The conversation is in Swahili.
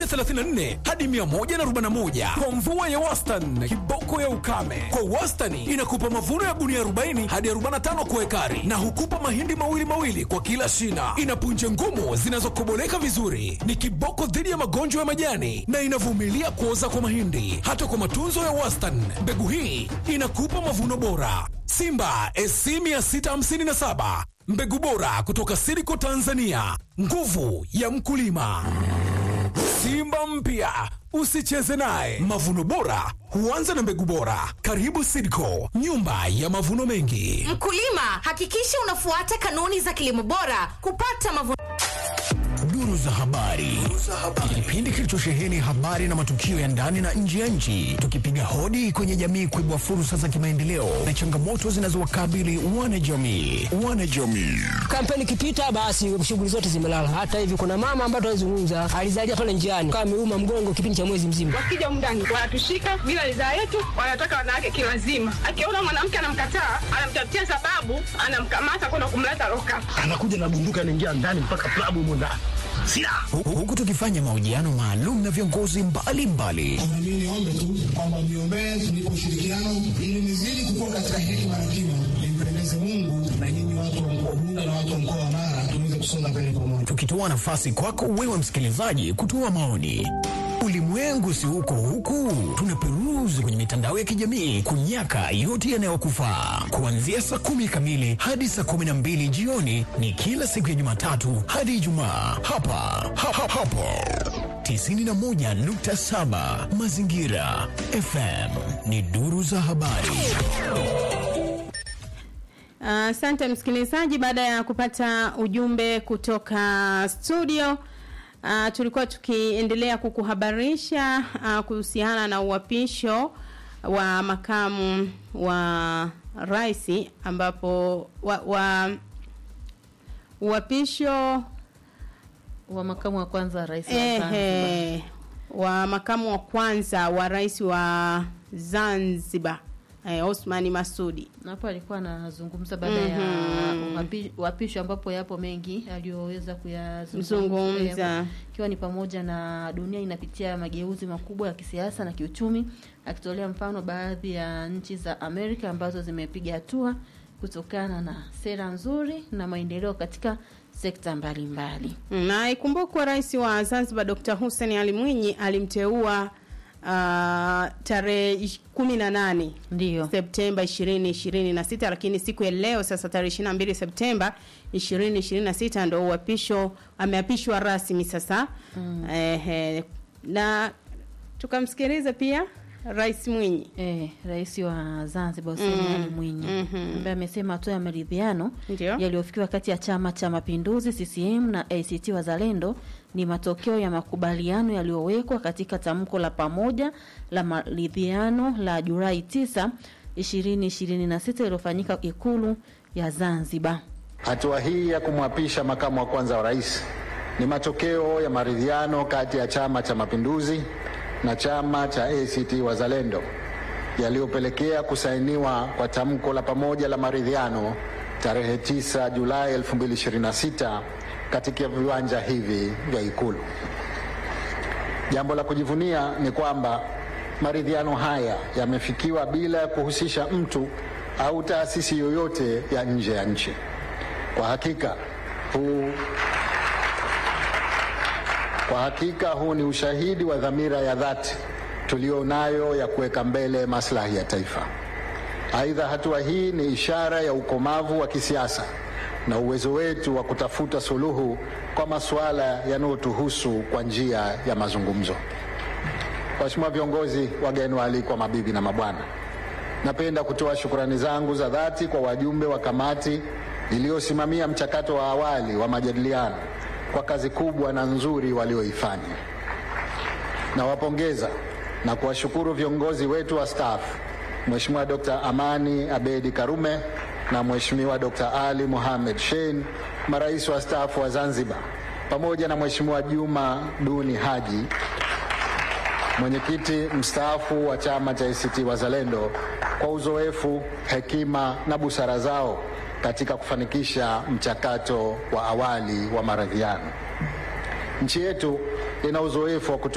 134 hadi 141 kwa mvua ya wastani. Kiboko ya ukame kwa wastani inakupa mavuno ya gunia 40 hadi 45 kwa ekari, na hukupa mahindi mawili mawili kwa kila shina. Ina punje ngumu zinazokoboleka vizuri, ni kiboko dhidi ya magonjwa ya majani na inavumilia kuoza kwa mahindi. Hata kwa matunzo ya wastani, mbegu hii inakupa mavuno bora. Simba SC 657 mbegu bora kutoka Siriko Tanzania, nguvu ya mkulima. Simba mpya usicheze naye. Mavuno bora huanza na mbegu bora. Karibu Sidco, nyumba ya mavuno mengi. Mkulima, hakikisha unafuata kanuni za kilimo bora kupata mavuno. Duru za habari, kipindi kilichosheheni habari na matukio ya ndani na nje ya nchi, tukipiga hodi kwenye jamii kuibua fursa za kimaendeleo na changamoto zinazowakabili wanajamii. Wanajamii Kampeni ikipita basi shughuli zote zimelala. Hata hivi kuna mama ambaye tunazungumza alizalia pale njiani kama ameuma mgongo kipindi cha mwezi mzima. Wakija mndani wanatushika bila ridhaa yetu, wanataka wanawake kilazima. Akiona mwanamke anamkataa, anamtafutia sababu, anamkamata kwenda kumleta loka. anakuja na bunduki anaingia ndani mpaka klabu humo ndani silaha Hu- huku tukifanya mahojiano maalum na viongozi mbalimbali Mimi niombe tu kwamba mniombee tunipe ushirikiano ili nizidi kukua katika hekima na kima, nimpendeze Mungu na nyinyi watu wa mkoa Bunda na watu wa mkoa wa Mara tuweze kusonga mbele pamoja. tukitoa nafasi kwako wewe msikilizaji kutoa maoni. Ulimwengu si huko huku, tunaperuzi kwenye mitandao ya kijamii kunyaka yote yanayokufaa. Kuanzia saa kumi kamili hadi saa kumi na mbili jioni ni kila siku ya Jumatatu hadi Ijumaa hapa ha, ha, hapo 91.7 Mazingira FM ni duru za habari. Asante msikilizaji, baada ya kupata ujumbe kutoka studio uh, tulikuwa tukiendelea kukuhabarisha uh, kuhusiana na uapisho wa makamu wa rais ambapo wa, wa uapisho wa makamu wa kwanza wa rais wa Zanzibar. ehe, wa makamu wa kwanza wa rais wa Zanzibar eh, Osmani Masudi. Na hapo alikuwa anazungumza baada ya Mhm. uapi- uapisho ambapo yapo mengi aliyoweza kuyazungumza Zungumza. ikiwa ni pamoja na dunia inapitia mageuzi makubwa ya kisiasa na kiuchumi, akitolea mfano baadhi ya nchi za Amerika ambazo zimepiga hatua kutokana na sera nzuri na maendeleo katika sekta mbalimbali. Na ikumbukwe rais wa Zanzibar Dr. Hussein Ali Mwinyi alimteua uh, tarehe ish- kumi na nane Ndio. Septemba ishirini ishirini na sita lakini siku ya leo sasa tarehe ishirini na mbili Septemba ishirini ishirini na sita ndo uapisho ameapishwa rasmi sasa mm. Ehe, na tukamsikiliza pia rais Mwinyi Eh, rais wa Zanzibar Hussein Mm. Ali Mwinyi Mhm. ambaye amesema hatua ya maridhiano Ndio. yaliyofikiwa kati ya Chama cha Mapinduzi CCM na ACT Wazalendo ni matokeo ya makubaliano yaliyowekwa katika tamko la pamoja la maridhiano la Julai 9 2026 iliyofanyika Ikulu ya Zanzibar. Hatua hii ya kumwapisha makamu wa kwanza wa rais ni matokeo ya maridhiano kati ya Chama cha Mapinduzi na chama cha ACT Wazalendo yaliyopelekea kusainiwa kwa tamko la pamoja la maridhiano tarehe 9 Julai 2026 katika viwanja hivi vya Ikulu. Jambo la kujivunia ni kwamba maridhiano haya yamefikiwa bila ya kuhusisha mtu au taasisi yoyote ya nje ya nchi. Kwa hakika huu kwa hakika huu ni ushahidi wa dhamira ya dhati tulionayo ya kuweka mbele maslahi ya taifa. Aidha, hatua hii ni ishara ya ukomavu wa kisiasa na uwezo wetu wa kutafuta suluhu kwa masuala yanayotuhusu kwa njia ya mazungumzo. Waheshimiwa viongozi, wageni waalikwa, mabibi na mabwana, napenda kutoa shukrani zangu za dhati kwa wajumbe wa kamati iliyosimamia mchakato wa awali wa majadiliano kwa kazi kubwa na nzuri walioifanya. Nawapongeza na kuwashukuru viongozi wetu wa staff, Mheshimiwa Dr. Amani Abedi Karume na Mheshimiwa Dr. Ali Mohamed Shein, marais wa staafu wa Zanzibar, pamoja na Mheshimiwa Juma Duni Haji, mwenyekiti mstaafu wa chama cha ACT Wazalendo, kwa uzoefu, hekima na busara zao katika kufanikisha mchakato wa awali wa maridhiano. Nchi yetu ina uzoefu wa kutu